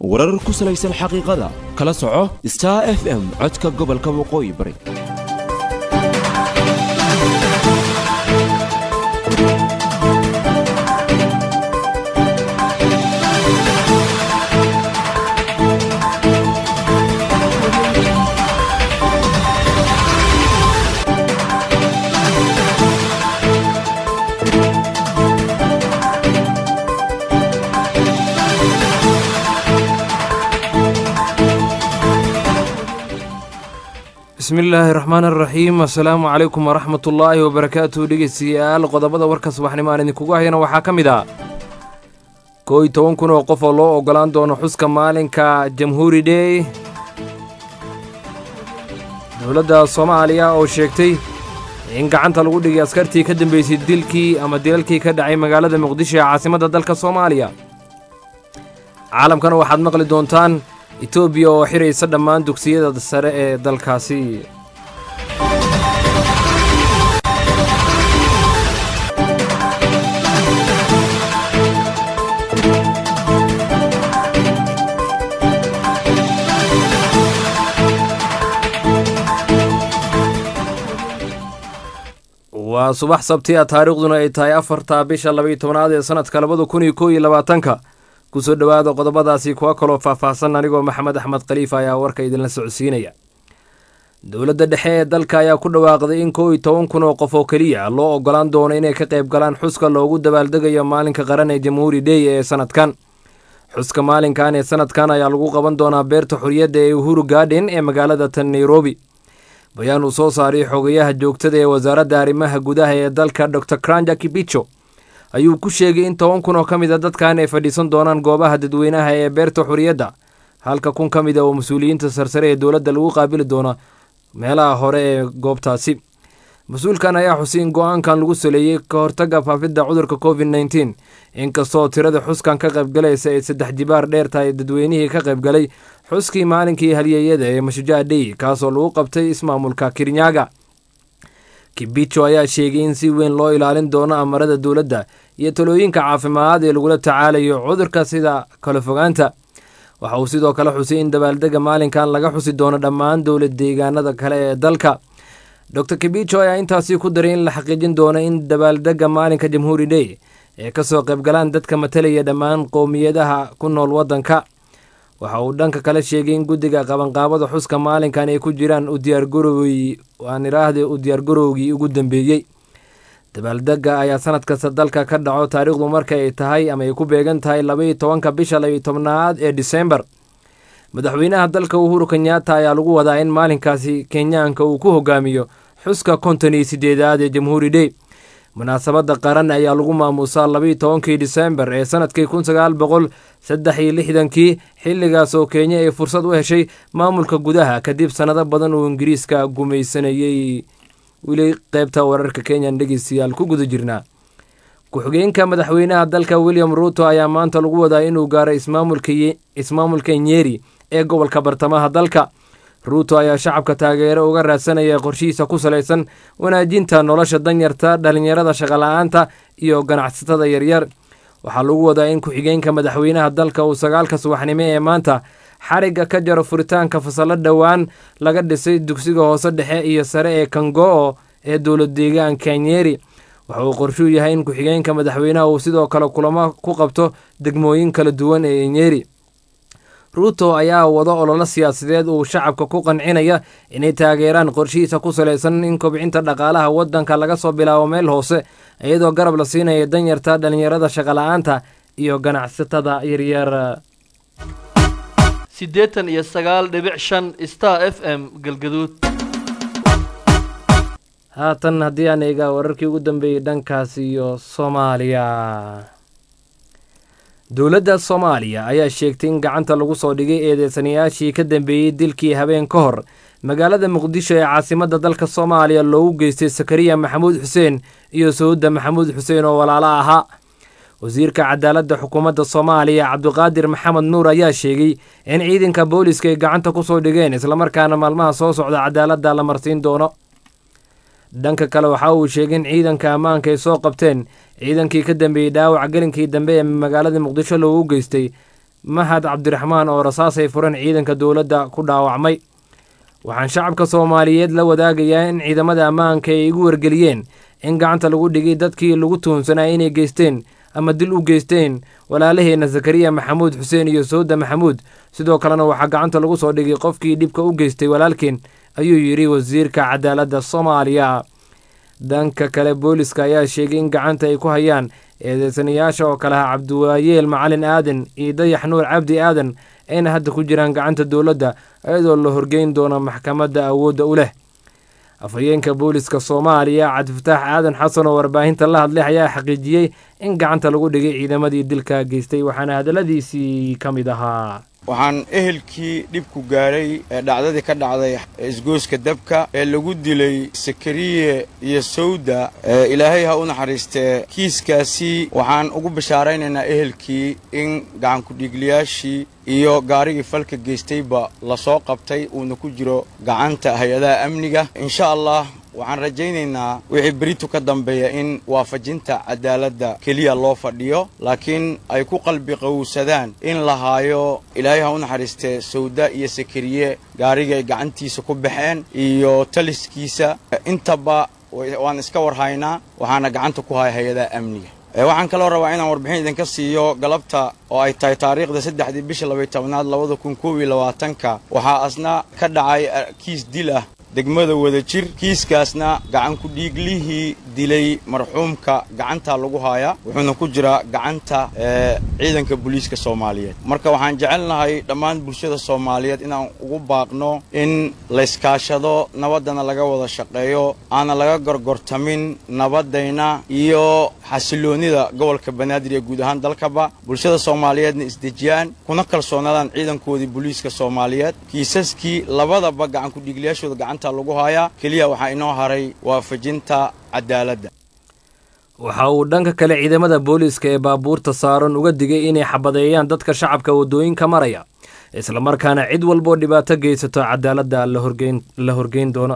warar ku salaysan xaqiiqada kala soco star f m codka gobolka waqooyi bari bismi illaahi raxmaan araxiim assalaamu calaykum waraxmat ullaahi wabarakaatuhu dhegeystayaal qodobada warka subaxnimo aan idinkugu hayana waxaa ka mid ah koo iyo toban kun oo qof oo loo oggolaan doono xuska maalinka jamhuuri dhey dowladda soomaaliya oo sheegtay in gacanta lagu dhigay askartii ka dambeysay dilkii ama dilalkii ka dhacay magaalada muqdisho ee caasimadda dalka soomaaliya caalamkana waxaad maqli doontaan etoobiya oo xiraysa dhammaan dugsiyada sare ee dalkaasi waa subax sabti a taariikhduna ay tahay afarta bisha labaiyo tobnaad ee sanadka labada kun iyo koo iyo labaatanka kusoo dhowaada qodobadaasi kuwa kaloo faahfaahsan anigoo maxamed axmed khaliif ayaa warka idinla socodsiinaya dowladda dhexe ee dalka ayaa ku dhawaaqday in koo iyo toban kun oo qof oo keliya loo oggolaan doono inay ka qayb galaan xuska loogu dabaaldegayo maalinka qaran ee jamhuuri dhey ee sanadkan xuska maalinkan ee sanadkan ayaa lagu qaban doonaa beerta xorriyadda ee uhuru garden ee magaalada tan nairobi bayaan uu soo saaray xogayaha joogtada ee wasaaradda arrimaha gudaha ee dalka dor kranja kibicho ayuu ku sheegay in toban kun oo ka mid a dadkan ay fadhiisan doonaan goobaha dadweynaha ee beerta xorriyadda halka kun ka mid a oo mas-uuliyiinta sarsare ee dowladda lagu qaabili doono meelaha hore ee goobtaasi mas-uulkan ayaa xusay in go-aankan lagu saleeyey ka hortagga faafidda cudurka covid nneteen inkastoo tirada xuskan ka qaybgalaysa ay saddex jibaar dheer tahay dadweynihii ka qaybgalay xuskii maalinkii halyeeyada ee mashujaa dhey kaasoo lagu qabtay ismaamulka kirinyaga kibicho ayaa sheegay in si weyn loo ilaalin doono amarada dowladda iyo talooyinka caafimaad ee lagula tacaalayo cudurka sida kala fogaanta waxa uu sidoo kale xusay in dabaaldega maalinkan laga xusi doono dhammaan dowlad deegaanada kale ee dalka dor kibicho ayaa intaasi ku daray in la xaqiijin doono in dabaaldega maalinka jamhuuri dhey ee kasoo qaybgalaan dadka matalaya dhammaan qowmiyadaha ku nool waddanka waxa uu dhanka kale sheegay in guddiga qabanqaabada xuska maalinkan ay ku jiraan u diyaargarowgii aan iraahde u diyaargarowgii ugu dambeeyey dabaaldega ayaa sanad kasta dalka ka dhaco taariikhdu marka ay tahay ama ay ku beegan tahay labaiyo tobanka bisha labaiyo tobnaad ee disembar madaxweynaha dalka uhuru kenyaata ayaa lagu wadaa in maalinkaasi kenyaanka uu ku hogaamiyo xuska konton iyo sideedaad ee jamhuuri dhey munaasabadda qaran ayaa lagu maamuusaa labaiyo tobankii disembar ee sanadkii kun sagaal boqol saddex iyo lixdankii xilligaas oo kenya ay fursad u heshay maamulka gudaha kadib sannado badan uu ingiriiska gumaysanayey weli qaybta wararka kenyan dhegeystayaal ku guda jirnaa ku-xigeenka madaxweynaha dalka william ruuto ayaa maanta lagu wadaa inuu gaaro ismaamulka nyeri ee gobolka bartamaha dalka ruuto ayaa shacabka taageero uga raadsanaya qorshihiisa ku salaysan wanaajinta nolosha danyarta dhalinyarada shaqala-aanta iyo ganacsatada yaryar waxaa lagu wadaa in ku-xigeenka madaxweynaha dalka uu sagaalka subaxnimo ee maanta xarigga ka jaro furitaanka fasallo dhowaan laga dhisay dugsiga hoose dhexe iyo sare ee kango-o ee dowlad deegaanka nyeri waxa uu qorshuu yahay in ku-xigeenka madaxweynaha uu sidoo kale kulamo ku qabto degmooyin kala duwan ee nyeri ruuto ayaa wado ololo siyaasadeed uu shacabka ku qancinaya inay taageeraan qorshihiisa ku salaysan in kobcinta dhaqaalaha waddanka laga soo bilaabo meel hoose iyadoo garab la siinaya danyarta dhalinyarada shaqala-aanta iyo ganacsatada yaryar siddeetan iyo sagaal dhibic shan star f m galgaduud haatan haddii aan eegaa wararkii ugu dambeeyey dhankaas iyo soomaaliya dowladda soomaaliya ayaa sheegtay in gacanta lagu soo dhigay eedeysanayaashii ka dambeeyey dilkii habeen ka hor magaalada muqdisho ee caasimadda dalka soomaaliya loogu geystay sakariya maxamuud xuseen iyo sawudda maxamuud xuseen oo walaalo ahaa wasiirka cadaaladda xukuumadda soomaaliya cabdiqaadir maxamed nuur ayaa sheegay in ciidanka booliska ay gacanta ku soo dhigeen islamarkaana maalmaha soo socda cadaaladda la marsiin doono dhanka kale waxa uu sheegay in ciidanka ammaanka ay soo qabteen ciidankii ka dambeeyey dhaawac gelinkii dambe ee magaalada muqdisho loogu geystay mahad cabdiraxmaan oo rasaasay furan ciidanka dowladda ku dhaawacmay waxaan shacabka soomaaliyeed la wadaagayaa in ciidamada ammaanka ay igu wargeliyeen in gacanta lagu dhigay dadkii lagu tuhunsanaa inay geysteen ama dil u geysteen walaalaheenna zakariya maxamuud xuseen iyo sowda maxamuud sidoo kalena waxaa gacanta lagu soo dhigay qofkii dhibka u geystay walaalkeen ayuu yidhi wasiirka cadaaladda soomaaliya danka kale booliska ayaa sheegay in gacanta ay ku hayaan eedeysanayaasha oo kale ah cabdiwaayeel macalin aadan iyo dayax nuur cabdi aadan ayna hadda ku jiraan gacanta dowladda iyadoo la horgeyn doono maxkamadda awoodda u leh afhayeenka booliska soomaaliya cabdifataax aadan xasan oo warbaahinta la hadlay ayaa xaqiijiyey in gacanta lagu dhigay ciidamadii dilka geystay waxaana hadalladiisii ka mid ahaa waxaan ehelkii dhibku gaadhay ee dhacdadii ka dhacday isgooska dabka ee lagu dilay sakariye iyo sawda ilaahay ha u naxariistee kiiskaasi waxaan ugu bashaaraynaynaa ehelkii in gacankudhiigliyaashii iyo gaarigii falka geystayba lasoo qabtay uuna ku jiro gacanta hay-adaha amniga insha allah waxaan rajaynaynaa wixii beritu ka dambeeya in waafajinta cadaaladda keliya loo fadhiyo laakiin ay ku qalbi qowsadaan in la haayo ilaahay ha u naxariistee sawda iyo sakariye gaarigii ay gacantiisa ku baxeen iyo taliskiisa intaba waan iska warhaynaa waxaana gacanta ku haya hay-adaha amniga waxaan kaloo rabaa inaan warbixin idinka siiyo galabta oo ay tahay taariikhda saddexdii bisha labay tobnaad labada kun koob iyo labaatanka waxaa asna ka dhacay kiis dil ah degmada wadajir kiiskaasna gacankudhiiglihii dilay marxuumka gacantaa lagu haayaa wuxuuna ku jiraa gacanta ciidanka booliiska soomaaliyeed marka waxaan jecelnahay dhammaan bulshada soomaaliyeed inaan ugu baaqno in layskaashado nabaddana laga wada shaqeeyo aana laga gorgortamin nabaddayna iyo xasiloonnida gobolka banaadir ee guud ahaan dalkaba bulshada soomaaliyeedna isdejiyaan kuna kalsoonaadaan ciidankoodii booliiska soomaaliyeed kiisaskii labadaba gacankudhiigliyaashooda gacanta lagu haayaa keliya waxaa inoo haray waafajinta cadaaladda waxa uu dhanka kale ciidamada booliiska ee baabuurta saaran uga digay inay xabadeeyaan dadka shacabka waddooyinka maraya islamarkaana cid walboo dhibaato geysato cadaaladda la horgeyn doono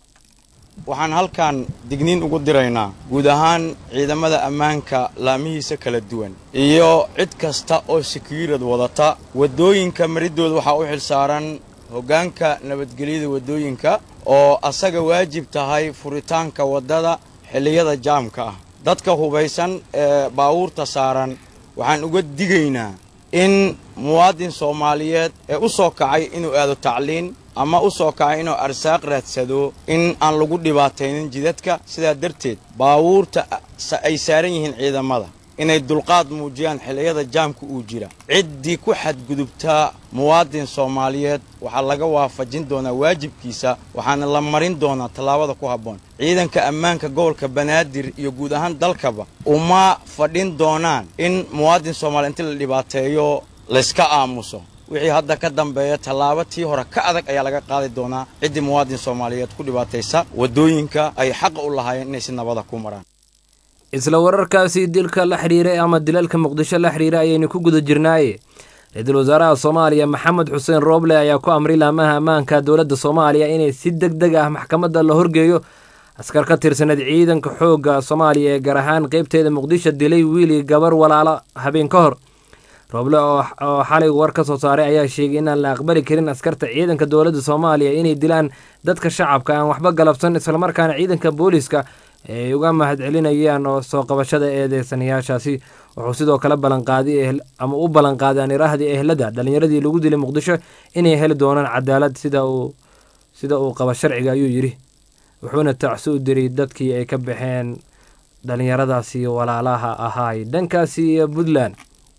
waxaan halkan digniin ugu diraynaa guud ahaan ciidamada ammaanka laamihiisa kala duwan iyo cid kasta oo sekiirad wadata waddooyinka mariddooda waxaa u xilsaaran hoggaanka nabadgelyada waddooyinka oo asaga waajib tahay furitaanka waddada xilliyada jaamka ah dadka hubaysan ee baawuurta saaran waxaan uga digaynaa in muwaadin soomaaliyeed ee u soo kacay inuu aado tacliin ama u soo kacay inuu arsaaq raadsado in aan lagu dhibaataynin jidadka sidaa darteed baawuurta ay saaran yihiin ciidamada inay dulqaad muujiyaan xilliyada jaamka uu jira ciddii ku xadgudubtaa muwaadin soomaaliyeed waxaa laga waafajin doonaa waajibkiisa waxaana la marin doonaa tallaabada ku habboon ciidanka ammaanka gobolka banaadir iyo guud ahaan dalkaba uma fadhin doonaan in muwaadin soomaaliya inti la dhibaateeyo layska aamuso wixii hadda ka dambeeya tallaabo tii hore ka adag ayaa laga qaadi doonaa ciddii muwaadin soomaaliyeed ku dhibaataysa waddooyinka ay xaqa u lahaayeen inay si nabada ku maraan isla wararkaasi dilka la xidhiiray ama dilalka muqdisho la xidhiira ayaynu ku guda jirnaaye ra-iisul wasaaraha soomaaliya maxamed xuseen rooble ayaa ku amray laamaha ammaanka dowladda soomaaliya inay si deg deg ah maxkamadda la horgeeyo askar ka tirsaneed ciidanka xoogga soomaaliya ee gaar ahaan qeybteeda muqdisho dilay wiili gabar walaalo habeen ka hor rooble oo xalay war ka soo saaray ayaa sheegay inaan la aqbali karin askarta ciidanka dowladda soomaaliya inay dilaan dadka shacabka aan waxba galabsan islamarkaana ciidanka booliiska ay uga mahadcelinayaan oo soo qabashada eedeysanayaashaasi wuxuu sidoo kale ballanqaaday ama u ballanqaaday aniraahdii ehlada dhallinyaradii lagu dilay muqdisho inay heli doonaan cadaalad sida uu sida uu qaba sharciga ayuu yidhi wuxuuna tacsi u diray dadkii ay ka baxeen dhallinyaradaasi walaalaha ahaay dhankaasi iyo puntland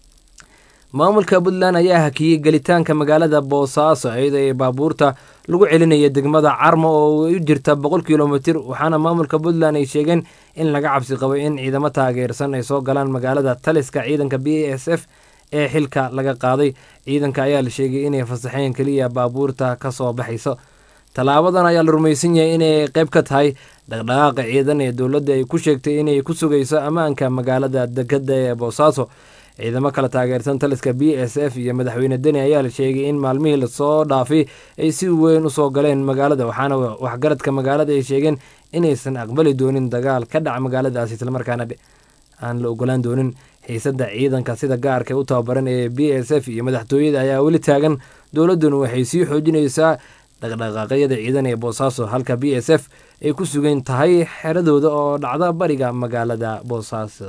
maamulka puntland ayaa hakiyey gelitaanka magaalada boosaaso iyadoo ay baabuurta lagu celinaya degmada carmo oo u jirta boqol kilomitir waxaana maamulka puntland ay sheegeen in laga cabsi qabo in ciidamo taageersan ay soo galaan magaalada taliska ciidanka b a s f ee xilka laga qaaday ciidanka ayaa la sheegay inay fasaxeen keliya baabuurta ka soo baxayso tallaabadan ayaa la rumaysan yahay inay qayb ka tahay dhaqdhaqaaqa ciidan ee dowladda ay ku sheegtay inay ku sugayso ammaanka magaalada dekada ee boosaaso ciidamo kala taageersan taliska b s f iyo madaxweyne deni ayaa la sheegay in maalmihii lasoo dhaafay ay si weyn usoo galeen magaalada waxaana waxgaradka magaalada ay sheegeen inaysan aqbali doonin dagaal ka dhaca magaaladaasi islamarkaana aan la ogolaan doonin xiisadda ciidanka sida gaarka u tababaran ee b s f iyo madaxtooyada ayaa weli taagan dowladduna waxay sii xoojinaysaa dhaqdhaqaaqyada ciidan ee boosaaso halka b s f ay ku sugan tahay xeradooda oo dhacda bariga magaalada boosaaso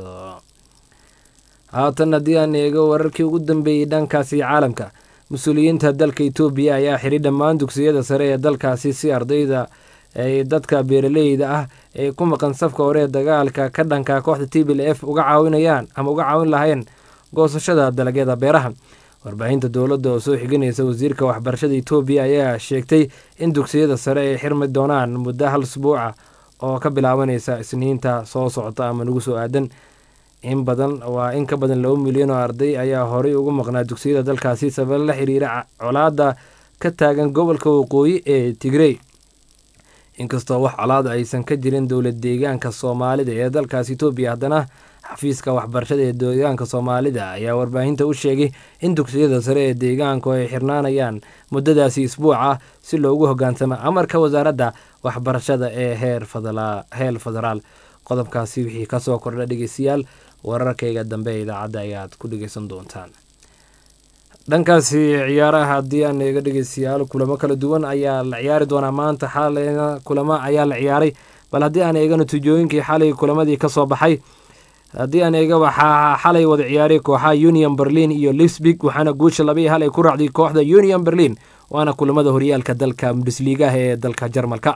haatan haddii aan eego wararkii ugu dambeeyey dhankaasi caalamka mas-uuliyiinta dalka etoobiya ayaa xidhi dhammaan dugsiyada sare ee dalkaasi si ardayda ay dadka beeraleyda ah ee ku maqan safka hore ee dagaalka ka dhanka kooxda t b l f uga caawinayaan ama uga caawin lahayeen goosashada dalagyada beeraha warbaahinta dowladda oo soo xiganaysa wasiirka waxbarashada etoobiya ayaa sheegtay in dugsiyada sare ay xirmi doonaan muddo hal usbuuca oo ka bilaabanaysa isniinta soo socota ama nagu soo aadan in badan waa in ka badan laba milyan oo arday ayaa horey ugu maqnaa dugsiyada dalkaasi sabab la xiriira colaada ka taagan gobolka waqooyi ee tigrey inkastoo wax colaada aysan ka jirin dowlad deegaanka soomaalida ee dalkaas etoobiya haddana xafiiska waxbarashada ee deegaanka soomaalida ayaa warbaahinta u sheegay in dugsiyada sare ee deegaanku ay xirnaanayaan muddadaasi isbuuc ah si loogu hogaansamo amarka wasaaradda waxbarashada ee heer federaal qodobkaasi wixii kasoo kordha dhegeystayaal wararkayga dambe ee idaacadda ayaad ku dhegeysan doontaan dhankaasi ciyaaraha haddii aan eega dhegeystayaal kulamo kala duwan ayaa la ciyaari doonaa maanta xaleyna kulamo ayaa la ciyaaray bal haddii aan eega natiijooyinkii xalay kulamadii kasoo baxay haddii aan eega waxaa xalay wada ciyaaray kooxaha union berlin iyo lisbig waxaana guusha laba iyo hal ay ku raacday kooxda union berlin waana kulamada horyaalka dalka bundesligaha ee dalka jarmalka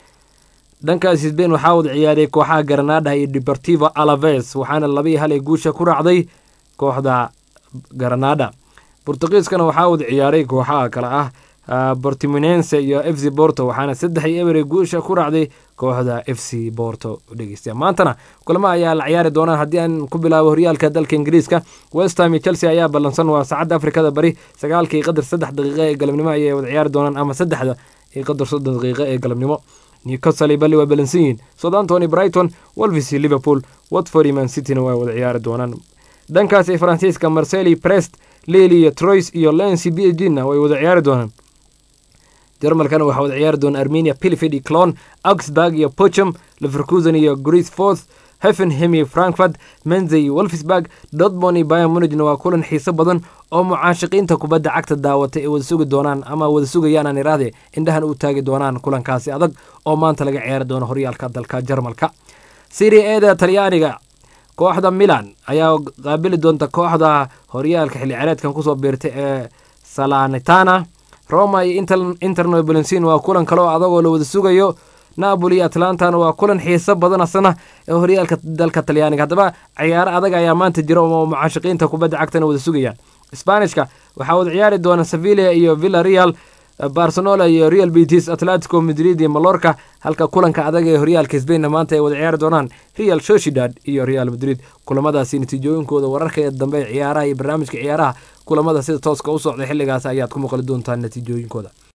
dhankaas sbain waxaa wada ciyaaray kooxaha garanada iyo deportivo alaves waxaana laba iyo hal ay guusha ku raacday kooxda garanada bortugiiskana waxaa wada ciyaaray kooxaha kale ah bortimonense iyo f c borto waxaana saddex iyo eber guusha ku raacday kooxda f c borto dhegeysta maantana kulamo ayaa la ciyaari doonaan haddii aan ku bilaabo horyaalka dalka ingiriiska westham iyo chelsea ayaa ballansan waa saacadda afrikada bari sagaalkii qadar saddex daqiiqa ee galabnimo ayay wada ciyaari doonaan ama saddexda iyo qadar soddon daqiiqa ee galabnimo newcastle bali waa balansan yihiin southampton brighton wolves iyo liverpool watford iyo man cityna waa wada ciyaari doonaan dhankaasi faransiiska marceli prest lili iyo troys iyo lency b g na way wada ciyaari doonaan jarmalkana waxaa wada ciyaari doona armenia pilifid iyo clon augsburg iyo pochum leverkusen iyo grisforth heffenhem iyo frankfurt menze iyo wolfsburg dortmond iyo bayan munigna waa kulan xiiso badan oo mucaashiqiinta kubadda cagta daawatay ay wada sugi doonaan ama wada sugayaan aan iraahde indhahan u taagi doonaan kulankaasi adag oo maanta laga ciyaari doono horyaalka dalka jarmalka serie eda talyaaniga kooxda milan ayaa qaabili doonta kooxda horyaalka xilli ciyaareedkan kusoo biirtay ee salanitana roma iyo interno balensin waa kulan kale oo adagoo la wada sugayo napoli iyo atlantana waa kulan xiiso badan asna ee horyaalka dalka talyaaniga haddaba ciyaaro adag ayaa maanta jira oo mucaashiqiinta kubadda cagtana wada sugayaan sbanishka waxaa wada ciyaari doona sevilla iyo villa real barcelona iyo real betis atletico madrid iyo malorca halka kulanka adag ee horyaalka sbainna maanta ay wada ciyaari doonaan real sociedad iyo real madrid kulamadaasi natiijooyinkooda wararka dambe ee ciyaaraha iyo barnaamijka ciyaaraha kulamada sida tooska u socda xilligaas ayaad ku maqli doontaan natiijooyinkooda